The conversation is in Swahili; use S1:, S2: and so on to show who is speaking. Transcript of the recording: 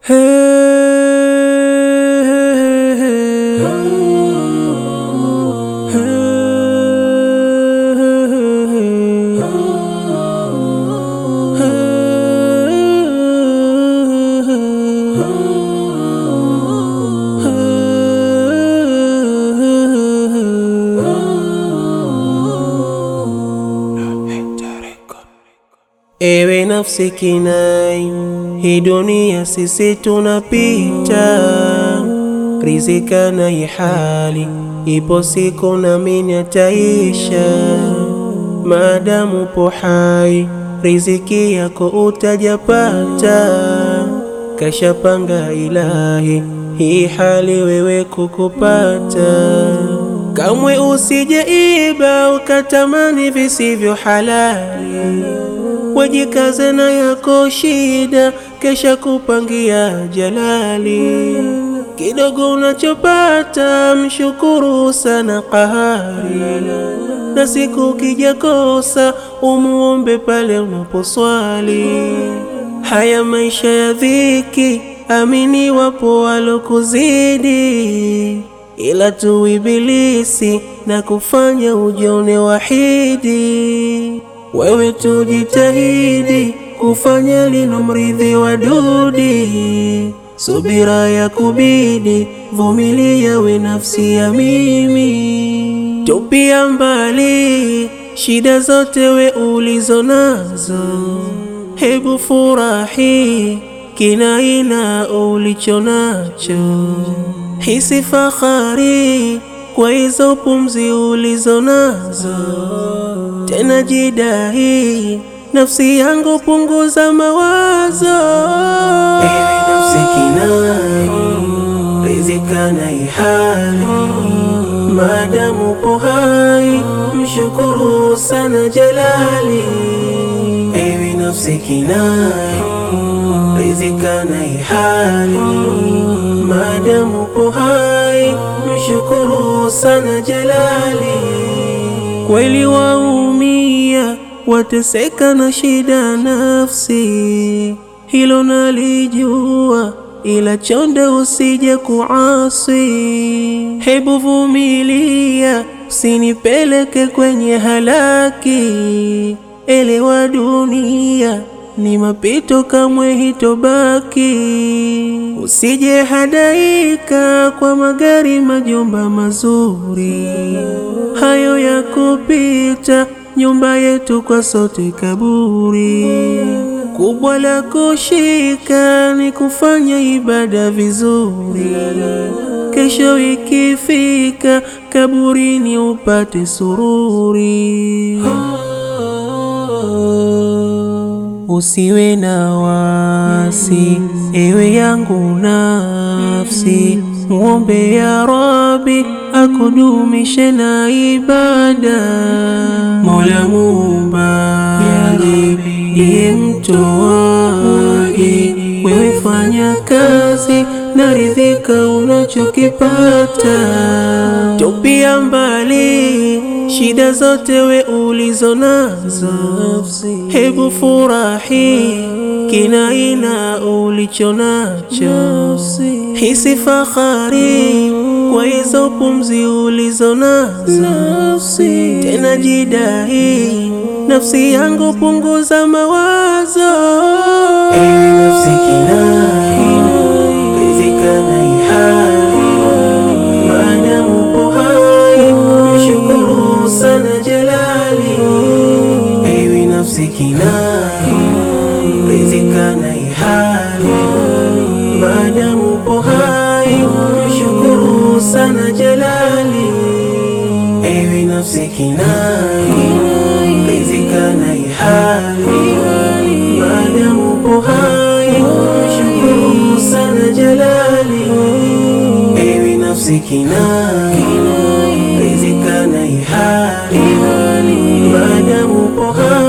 S1: Ewe nafsi kinai, hii dunia sisi tunapita, rizika na ihali, ipo siku nami ataisha. Maadamu po hai, riziki yako utajapata, kashapanga Ilahi, hii hali wewe kukupata. Kamwe usije iba ukatamani visivyo halali wajikaze na yako shida, kesha kupangia jalali. Kidogo unachopata mshukuru sana Qahari, na siku kijakosa umuombe pale unaposwali. Haya maisha ya dhiki, amini wapo walokuzidi, ila tu ibilisi na kufanya ujone wahidi wewe tujitahidi kufanya lino mridhi wa dudi, subira ya kubidi, vumilia we nafsi ya mimi, tupia mbali shida zote we ulizo nazo, hebu furahi kinaina ulicho nacho, hisi fahari kwa hizo pumzi ulizo nazo, tena jidahi nafsi yangu, punguza mawazo. Ewe nafsi kinai, rizika na ihali, maadamu po hai, mshukuru sana Jalali. Ewe nafsi kinai, rizika na ihali, maadamu po hai mshukuru sana Jalali. Kweli waumia, wateseka na shida nafsi, hilo nalijua, ila chonde usije kuasi. Hebu vumilia, usinipeleke kwenye halaki. Elewa dunia ni mapito, kamwe hitobaki. Usije hadaika kwa magari, majumba mazuri, hayo ya kupita. Nyumba yetu kwa sote kaburi, kubwa la kushika ni kufanya ibada vizuri. Kesho ikifika kaburini upate sururi. Usiwe na wasi, ewe yangu nafsi, muombe ya Rabbi akudumishe na ibada. Mola Muumba ndiye mtoaji, wewe fanya kazi na ridhika unachokipata, tupia mbali shida zote we ulizo nazo, hebu furahi kinaina ulicho nacho, hisi fahari kwa hizo pumzi ulizo nazo, tena jidahi nafsi yangu, punguza mawazo. Ewe nafsi kinai, rizika na ihali, maadamu po hai, mshukuru sana Jalali. Ewe nafsi kinai, rizika na ihali, maadamu po hai, mshukuru sana Jalali. Ewe nafsi kinai, rizika na ihali, maadamu po hai, mshukuru sana Jalali. Ewe nafsi kinai, rizika na ihali, maadamu po hai